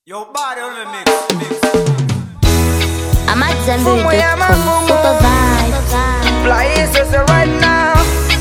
Yo, body on the mix. mix. I'm at Fumo ya Zenbury.com. mafumo. Super vibe. Fly is just right now.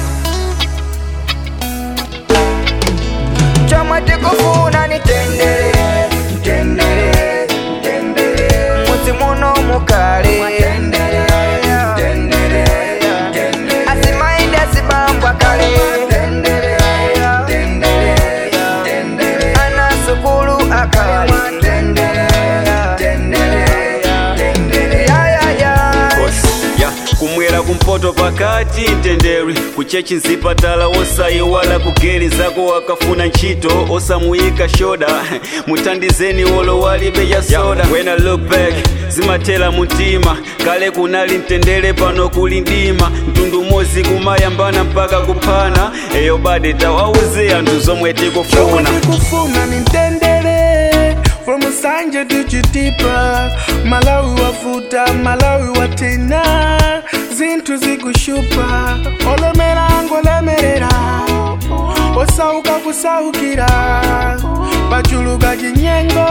Chama tikufuna nitendere tendere tendere muti muno mukale tendere tendere asimainde asibambwa kale tendere tendere tendere ana sukulu akale tendere tendere tendere ya ya ya ya kumwera kumpoto pakati mtenderi kuchechi nzipatala wosayiwala kugeri zako wakafuna ntchito osamuyika shoda muthandizeni wolo walibe ya soda when I look back zimathela mutima kale kunali mtendere pano kuli ndima mtundu mozi kumayambana mpaka kuphana eyo bade tawauze anthu zomwe tikufuna kufuna nitendere from sanje tuchitipa malawi wafuta malawi watena zinthu zikushupa olemerango olemerera osauka kusaukira pachuluka chinyengo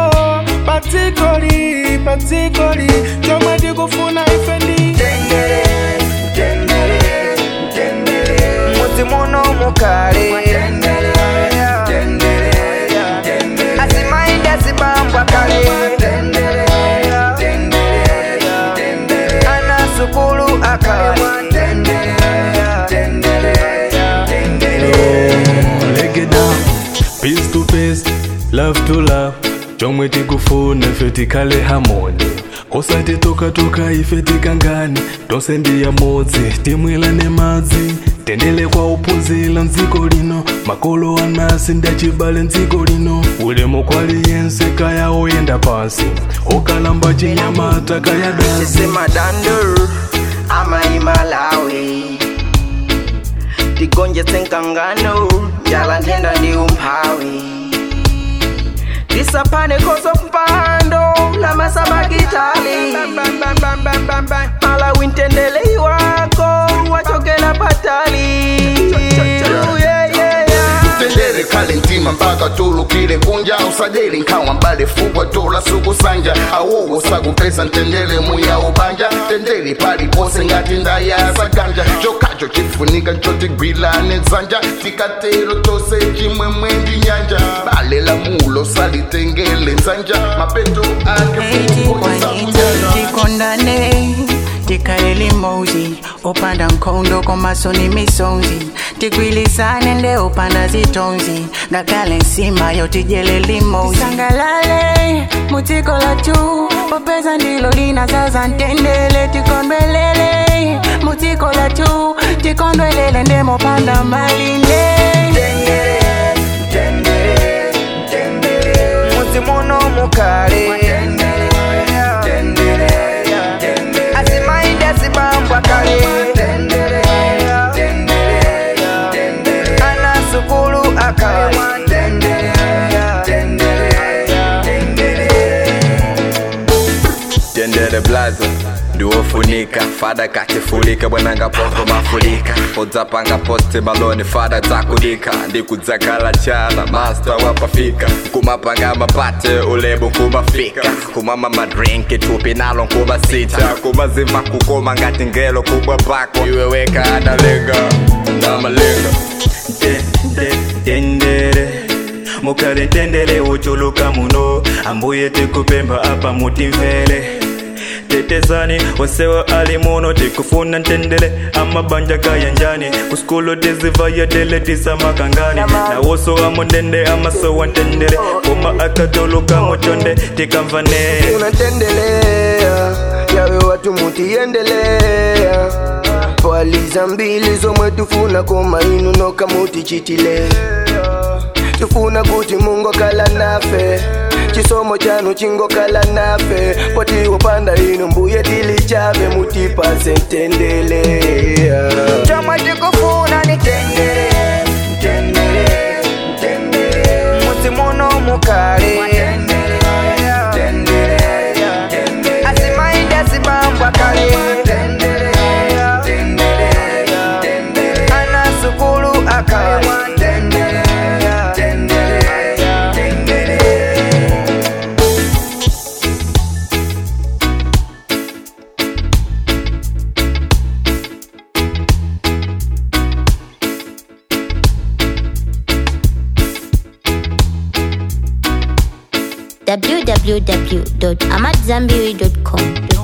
patsikoli patsikoli chomwe tikufuna ife ndi tendere tendere tendere muti muno mukale tendere tendere tendere asimainde asibambwa kale tendere tendere tendere ana sukulu akale tendere tendere tendere Leg it down, peace to peace, love to love. chomwe tikufuna ife tikhale hamoni osati tokatoka ife tikangani tonse ndi yamodzi timwilane madzi tendele kwa uphunzira mdziko lino makolo anasi ndachibale mdziko lino ulemu kwaliyense kaya oyenda pansi okalamba chinyamata kaya dansi sema dander ama imalawi tigonje senkangano njala ntenda ndi umphawi tisapane koso mpando na masabakitali malawi ntendele iwako wachokela patali Yeah, yeah, yeah. tendere kale ntima mpaka tulukile kunja usajili nkhawa mbale fukwa tola sukusanja awowo sakupesa ntendere muya ubanja tendere palipose ngati ndaya saganja chokacho chifunika nchotigwilane dzanja tikatero tose chimwemwe ndi nyanja bale la mulo salitengele nzanja mapeto ake tikondane tikalele mozi opanda nkhondo komasoni misonzi tigwilisane nde opanda zitonzi ngakale nsima yotijele limozi sangalale mutiko latu popeza ndilo linazaza ntendele tikondwelele mutiko latu tikondwelele nde mopanda malinde tendere tendere tendere muti muno mukale tendere tendere tendere asimainde asibambwa kale tendere tendere tendere ana sukulu akale tendere tendere tendere tendere blazo ndiwofunika fada katifulika bwananga pompo mafulika udzapanga posti maloni fada dzakudika ndikudzakala chana masta wapafika kumapanga mapate ulebu kumafika kumama madrinki tupi nalo nkubasita kumazimva kukoma ngati ngelo kubwa pako iwe weka analenga namalenga tendere mukale tendere uchuluka muno ambuye tikupemba apa mutimvere tetezani wasewa ali muno tikufuna ntendere amabanja kayanjani kuskulu tizivayedele tisamakangani nawoso amundende amasowa ntendere koma akatuluka muchonde tikamvane unatendelea yawe watu mutiendelea paliza mbili zomwe tufuna koma inu noka mutichitile tufuna kuti mungu kala nafe chisomo chanu chingokala nafe potiwopanda inu mbuye tili chave mutipase ntendelea chomwe tikufuna ni tendere tendere tendere muti muno mukale tendere tendere asimainde asibambwa kale tendere tendere tendere ana sukulu akale tendere tendere tendere www.amadzambiri.com.